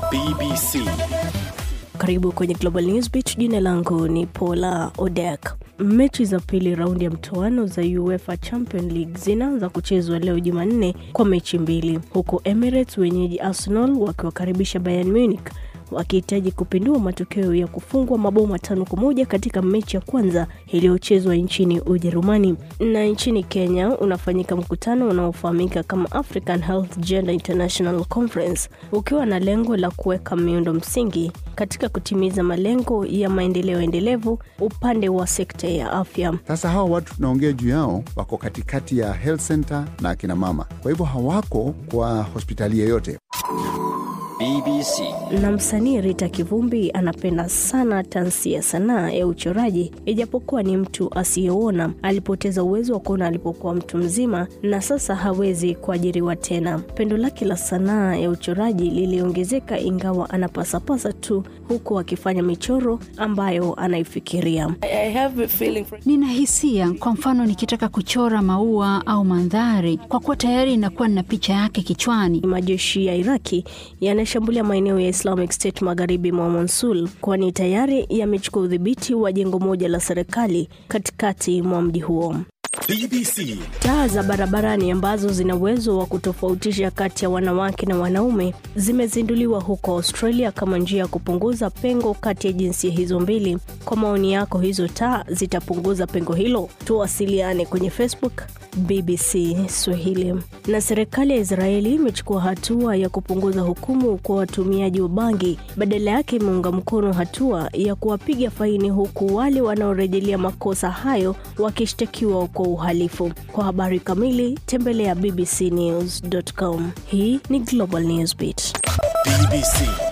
BBC. Karibu kwenye Global Newsbeat. Jina langu ni Paula Odek. Mechi za pili raundi ya mtoano za UEFA Champions League zinaanza kuchezwa leo Jumanne kwa mechi mbili, huku Emirates wenyeji Arsenal wakiwakaribisha Bayern Munich wakihitaji kupindua matokeo ya kufungwa mabao matano kwa moja katika mechi ya kwanza iliyochezwa nchini Ujerumani. Na nchini Kenya unafanyika mkutano unaofahamika kama African Health Gender International Conference ukiwa na lengo la kuweka miundo msingi katika kutimiza malengo ya maendeleo endelevu upande wa sekta ya afya. Sasa hawa watu tunaongea juu yao wako katikati ya health center na akina mama, kwa hivyo hawako kwa hospitali yeyote. BBC. na msanii Rita Kivumbi anapenda sana tansi ya sanaa ya uchoraji, ijapokuwa ni mtu asiyeona. Alipoteza uwezo wa kuona alipokuwa mtu mzima na sasa hawezi kuajiriwa tena. Pendo lake la sanaa ya uchoraji liliongezeka, ingawa anapasapasa tu, huku akifanya michoro ambayo anaifikiria. Nina hisia, kwa mfano nikitaka kuchora maua au mandhari, kwa kuwa tayari inakuwa nina picha yake kichwani. Majeshi ya Iraki yanashambulia maeneo ya Islamic State magharibi mwa Mosul, kwani tayari yamechukua udhibiti wa jengo moja la serikali katikati mwa mji huo. BBC. Taa za barabarani ambazo zina uwezo wa kutofautisha kati ya wanawake na wanaume zimezinduliwa huko Australia kama njia ya kupunguza pengo kati ya jinsia hizo mbili. Kwa maoni yako, hizo taa zitapunguza pengo hilo? Tuwasiliane kwenye Facebook BBC Swahili. Na serikali ya Israeli imechukua hatua ya kupunguza hukumu kwa watumiaji wa bangi, badala yake imeunga mkono hatua ya kuwapiga faini, huku wale wanaorejelea makosa hayo wakishtakiwa kwa uhalifu. Kwa habari kamili tembelea bbcnews.com. Hii ni Global Newsbeat. BBC.